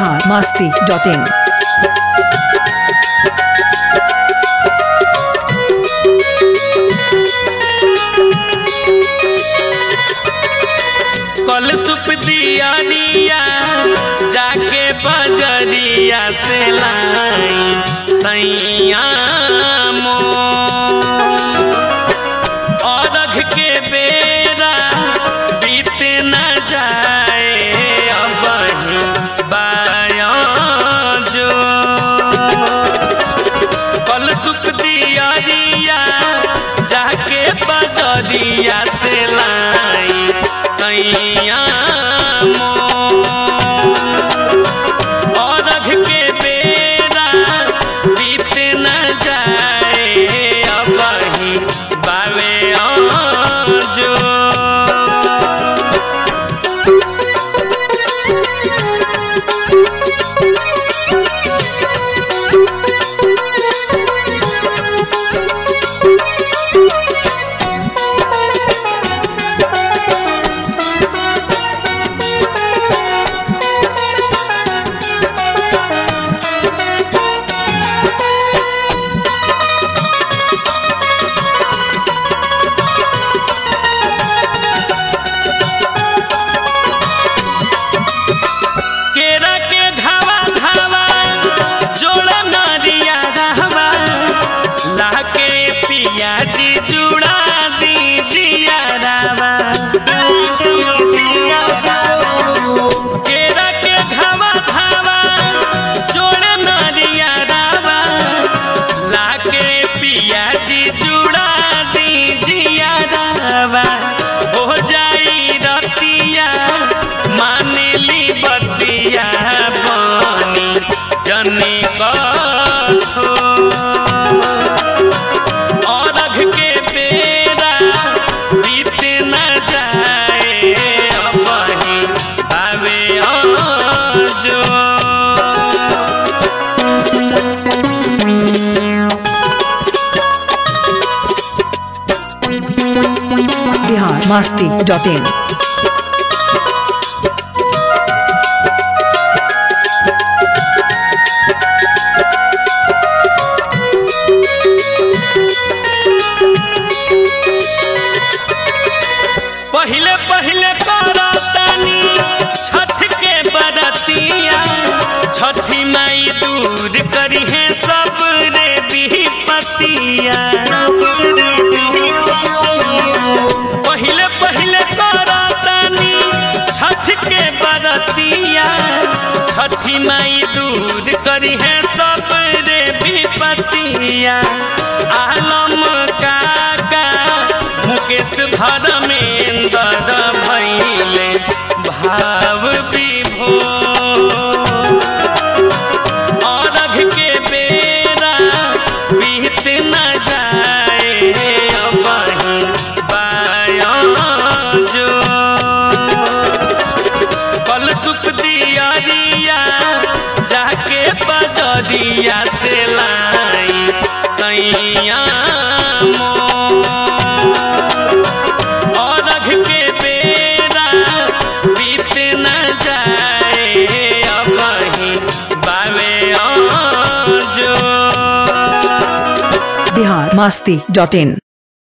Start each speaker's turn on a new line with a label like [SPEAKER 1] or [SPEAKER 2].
[SPEAKER 1] Bihar Masti dot in
[SPEAKER 2] कल सुप दिया दिया जाके बजरिया से लाई सैया अरघ के बेरा बीत न जाए अब बाया जो कल सुख दिया दिया जाके बजरिया से लाई सैया और के बेरा बीत न जाए अब ही बावे जो केरा के घावा घावा जोड़ा नरिया रहवा लाके पिया जी जुड़ा दीजिया रावा केरा के घावा घावा जोड़ा नरिया रावा लाके पिया जी जुड़ा दीजिया रावा हो जाई रतिया मानेली बतिया बनी जनी कथो अरघ के बेरा बीत न जाए अब ही आवे जो
[SPEAKER 1] बिहार मस्ती डॉट इन
[SPEAKER 2] पहिले पहिले करतानी छठ के बरतिया छठी माई दूर करी है सब रे विपतिया पहिले पहिले करतानी छठ के बरतिया छठी माई दूर करी है सब रे विपतिया आलम काका मुकेश धर्मेंद्र भैले भाव विभो अरघ के बेरा बीत न जाए अब ही बाया जो कल सुख दिया दिया जाके बजरिया से लाई सैया अरघ के बेरा बीत न जाए अब ही बावे जो
[SPEAKER 1] बिहार मस्ती डॉट इन